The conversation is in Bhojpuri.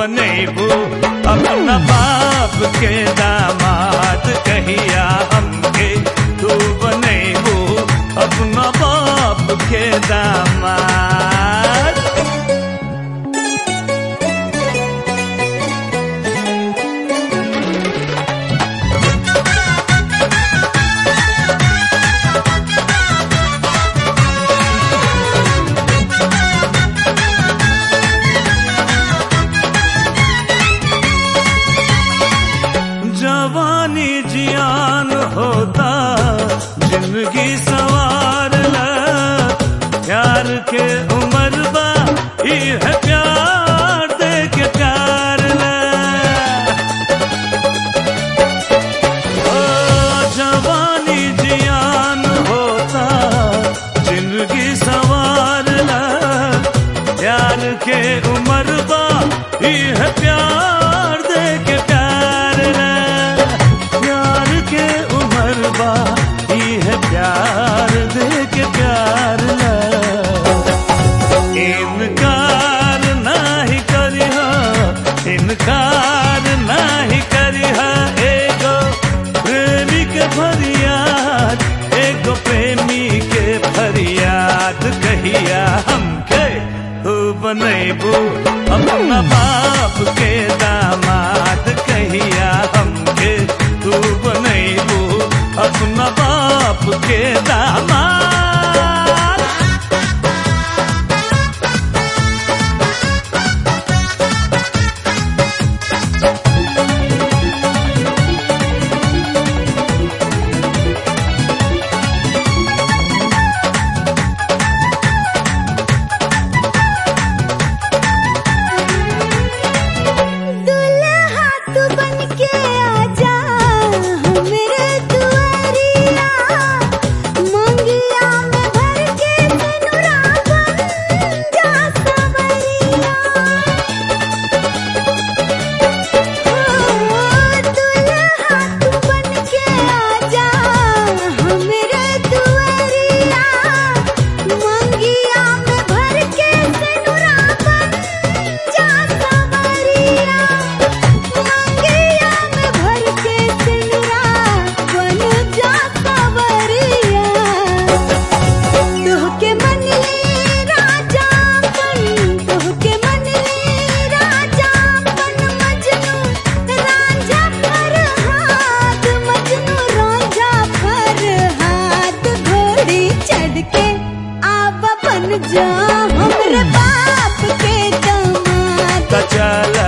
बनेबू अपना बाप के दामाद कहिया हमके तू बनेबू अपना बाप के दामाद जवानी जियान होता जिंदगी सवार ला प्यार के उम्र बा ही है प्यार दे के प्यार ला ओ जवानी जियान होता जिंदगी सवार ला प्यार के उम्र बा ही है प्यार दे के प्यार ला प्यार के उम्र बा ही है प्यार दे के प्यार ला इनकार नाही करिहा इनकार नाही करिहा एगो प्रेमी के फरियाद एगो प्रेमी के फरियाद कहिया हमके तू बनेबू अपना बाप के दामाद कहिया हमके तू बनेबू अपना बाप के दामाद दुल्हा तू बनके आजा हमरे दुआरिया मंगिया में भर के सिनुरा बन जा सवरिया ओ दुल्हा तू बनके आजा हमरे दुआरिया मंगिया में भर के सिनुरा बन जा सवरिया मंगिया में भर के सिनुरा बन जा सवरिया तोहके मनले राजा बन तोहके मनले राजा बन मजनू राजा पर हाथ मजनू राजा पर हाथ घोड़ी चढ़ के आवा बन जा हमरे बाप के दामाद त चल